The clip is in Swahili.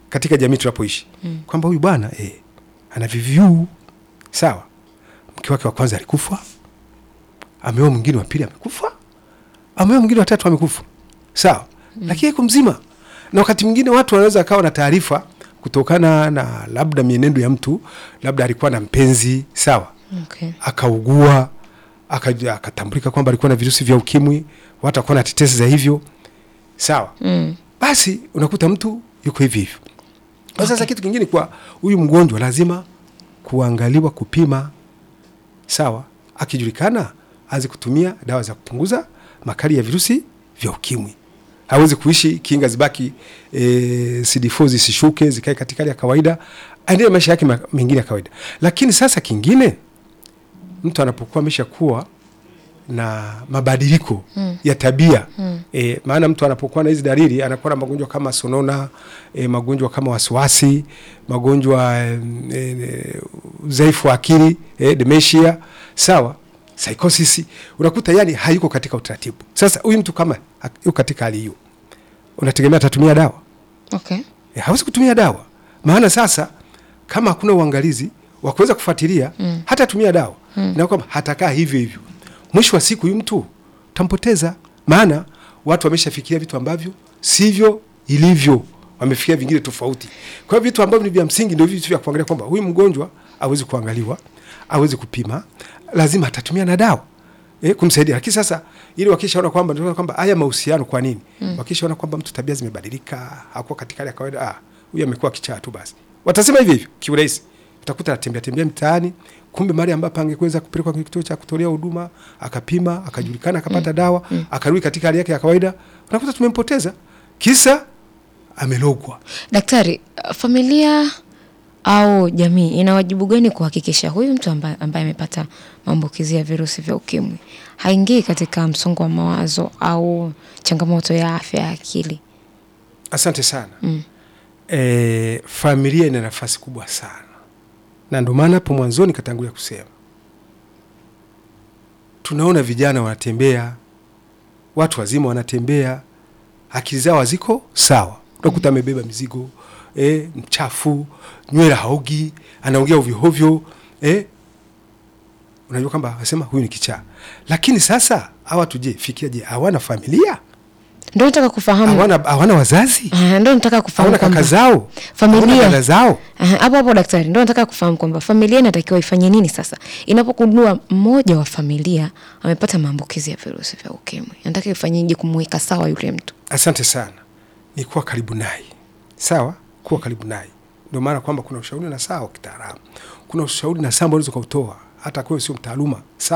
katika jamii tunapoishi mm. kwamba huyu bwana eh, ana VVU sawa, mke wake wa kwanza alikufa, ameoa mwingine wa pili amekufa, ameoa mwingine wa tatu amekufa, sawa mm. lakini yuko mzima. Na wakati mwingine watu wanaweza akawa na taarifa kutokana na labda mienendo ya mtu, labda alikuwa na mpenzi sawa, Okay. akaugua akaja- akatambulika kwamba alikuwa na virusi vya ukimwi, watu akawa na tetesi za hivyo sawa Mm. basi unakuta mtu yuko hivi hivyo. Kwa sasa kitu kingine kwa huyu mgonjwa lazima kuangaliwa, kupima, sawa. Akijulikana aanze kutumia dawa za kupunguza makali ya virusi vya ukimwi. Hawezi kuishi kinga zibaki e, CD4 zisishuke zikae katika hali ya kawaida, aendelee maisha yake ma- mengine ya kawaida. Lakini sasa kingine, mtu anapokuwa ameshakuwa na mabadiliko mm. ya tabia mm. E, maana mtu anapokuwa na hizi dalili anakuwa na magonjwa kama sonona e, magonjwa kama wasiwasi, magonjwa e, e, udhaifu wa akili e, dementia, sawa, psychosis, unakuta yani hayuko katika utaratibu. Sasa huyu mtu kama ha- yuko katika hali hiyo, unategemea atatumia dawa? Okay. E, hawezi kutumia dawa, maana sasa kama hakuna uangalizi wa kuweza kufuatilia mm. hata tumia dawa mm. na kwamba hatakaa hivyo hivyo, mwisho wa siku huyu mtu tampoteza, maana watu wameshafikiria vitu ambavyo sivyo ilivyo, wamefikiria vingine tofauti. Kwa hiyo vitu ambavyo ni vya msingi ndio vitu vya kuangalia kwamba huyu mgonjwa awezi kuangaliwa, awezi kupima, lazima atatumia na dawa eh, kumsaidia. Lakini sasa ili wakishaona kwamba ndio kwamba haya mahusiano kwa nini mm. wakishaona kwamba mtu tabia zimebadilika, hakuwa katika hali ya kawaida, ah, huyu amekuwa kichaa tu, basi watasema hivi hivyo kiurahisi. Utakuta anatembea tembea mtaani, kumbe mahali ambapo angeweza kupelekwa kwenye kituo cha kutolea huduma, akapima, akajulikana, akapata dawa, akarudi katika hali yake ya kawaida, unakuta tumempoteza kisa amelogwa. Daktari, uh, familia au jamii ina wajibu gani kuhakikisha huyu mtu ambaye, ambaye amepata maambukizi ya virusi vya ukimwi haingii katika msongo wa mawazo au changamoto ya afya ya akili? Asante sana mm. E, familia ina nafasi kubwa sana, na ndio maana hapo mwanzoni katangulia kusema tunaona vijana wanatembea, watu wazima wanatembea, akili zao haziko sawa. Unakuta amebeba mizigo e, mchafu, nywele haogi, anaongea ovyohovyo e, unajua kwamba asema huyu ni kichaa. Lakini sasa hawa tuje fikiria, je, hawana familia? Ndio nataka kufahamu, Hawana, hawana wazazi? Ah, ndio nataka kufahamu hawana kaka kwamba zao, familia- hawana dada zao. Aha, hapo hapo daktari, ndio nataka kufahamu kwamba familia inatakiwa ifanye nini sasa inapogundua mmoja wa familia amepata maambukizi ya virusi vya ukimwi, nataka ifanyeje kumweka sawa yule mtu? Asante sana, ni kuwa karibu naye, sawa, kuwa karibu naye. Ndio maana kwamba kuna ushauri na sawa wa kitaalamu, kuna ushauri na sawa ambao unaweza ukautoa hata kwewe sio mtaaluma, sawa